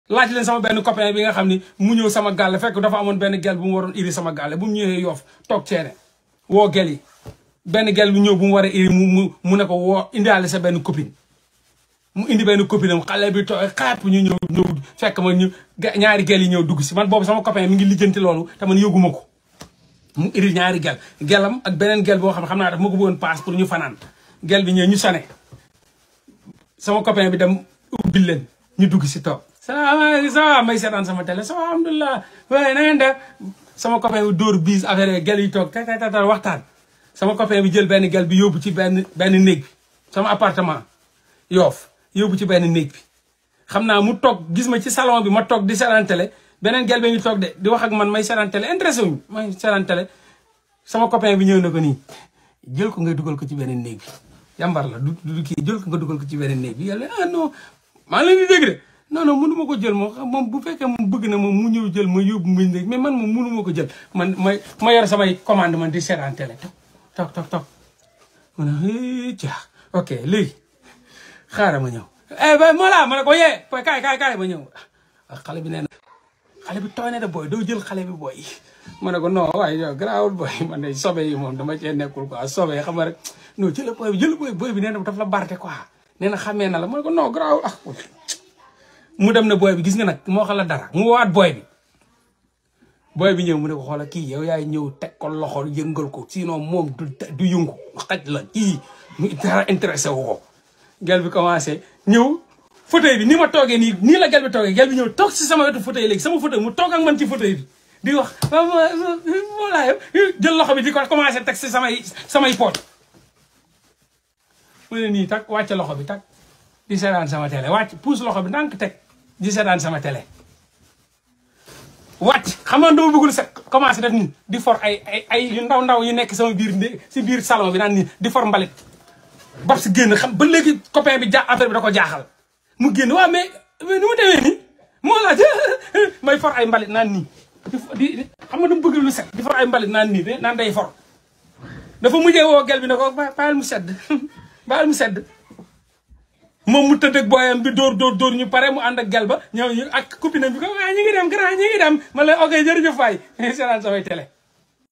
laaj leen sama benn copain bi nga xam ni mu ñëw sama gàlle fekk dafa amoon benn gel bu mu waroon iri sama gàlle bu mu ñëwee yoof toog ceene woo gel yi benn gel bu ñëw bu mu war a iri mu mu mu ne ko woo indiwaale sa benn copine mu indi benn copine am xale bi tooy xaap ñu ñëw ñëw fekk ma ñu ñaari gel yi ñëw dugg si man boobu sama copain mi ngi lijjanti loolu te man yëguma ko mu iri ñaari gel gelam ak beneen gel boo xam ne xam naa daf ma ko bëggoon paas pour ñu fanaan gel bi ñëw ñu sone sama copain bi dem ubbil leen ñu dugg si toog salaamaaleykum ça va may seetaan sama télé ça va alhamdulilah waaye na ngeen def sama copain bi dóor biis affaire gel yi toog tata tata waxtaan sama copain bi jël benn gel bi yóbbu ci benn benn néeg bi sama appartement yoof yóbbu ci benn néeg bi xam naa mu toog gis ma ci salon bi ma toog di seetaan télé beneen gel bi ngi toog de di wax ak man may seetaan télé intéressé wuñu may seetaan télé sama copain bi ñëw na ko nii jël ko ngay dugal ko ci beneen néeg bi yambar la du du kii jël ko nga dugal ko ci beneen néeg bi yàlla ah non maa ngi leen di dégg de non non mënu ma ko jël moom moom bu fekkee moom bëgg na moom mu ñëw jël ma yóbbu mu néeg mais man moom mënu ma ko jël man may ma yor samay commande man di seetaan télé toog toog toog ma ne caax ok léegi xaaral ma ñëw eh ba moo laa ma ne ko yee kaay kaay kaay ma ñëw xale bi nee na xale bi tooy na de booy doo jël xale bi booy ma ne ko non waaye yow garaawul booy man de sobe yi moom dama cee nekkul quoi sobe xam nga rek non jël booy bi jël booy booy bi nee na daf la barte quoi nee na xamee na la ma ne ko non garaawul ah mu dem ne booy bi gis nga nag moo xam la dara mu waat booy bi booy bi ñëw mu ne ko xoola kii yow yaay ñëw teg ko loxo yëngal ko sinon moom du du yëngu xaj la kii mu dara intéressé wu ko gel bi commencé ñëw fauteuil bi ni ma toogee nii nii la gel bi toogee gel bi ñëw toog si sama wetu fauteuil léegi sama fauteuil mu toog ak man ci fauteuil bi di wax voilà jël loxo bi di ko commencé teg si samay samay poot mu ne nii tak wàcce loxo bi tak di seetaan sama télé wàcc puus loxo bi ndànk teg di seetaan sama télé wàcc xam nga dama bëggul set commencé def nii di for ay ay ay yu ndaw ndaw yu nekk sama biir si biir salon bi naan nii di for mbalit bab si génn xam ba léegi copain bi ja affaire bi da ko jaaxal mu génn waaw mais mais nu mu demee nii moo laaj may for ay mbalit naan nii di xam nga dama bëgg lu set di for ay mbalit naan nii de naan day for dafa mujjee woo gel bi ne ko bàyyil mu sedd bàyyil mu sedd moom mu tëdd ak booyam bi dóor dóor dóor ñu pare mu ànd ak gel ba ñëw ñu ak copine bi ko waa ñu ngi dem grand ñu ngi dem ma lay ok jërëjëf waay seetaan samay télé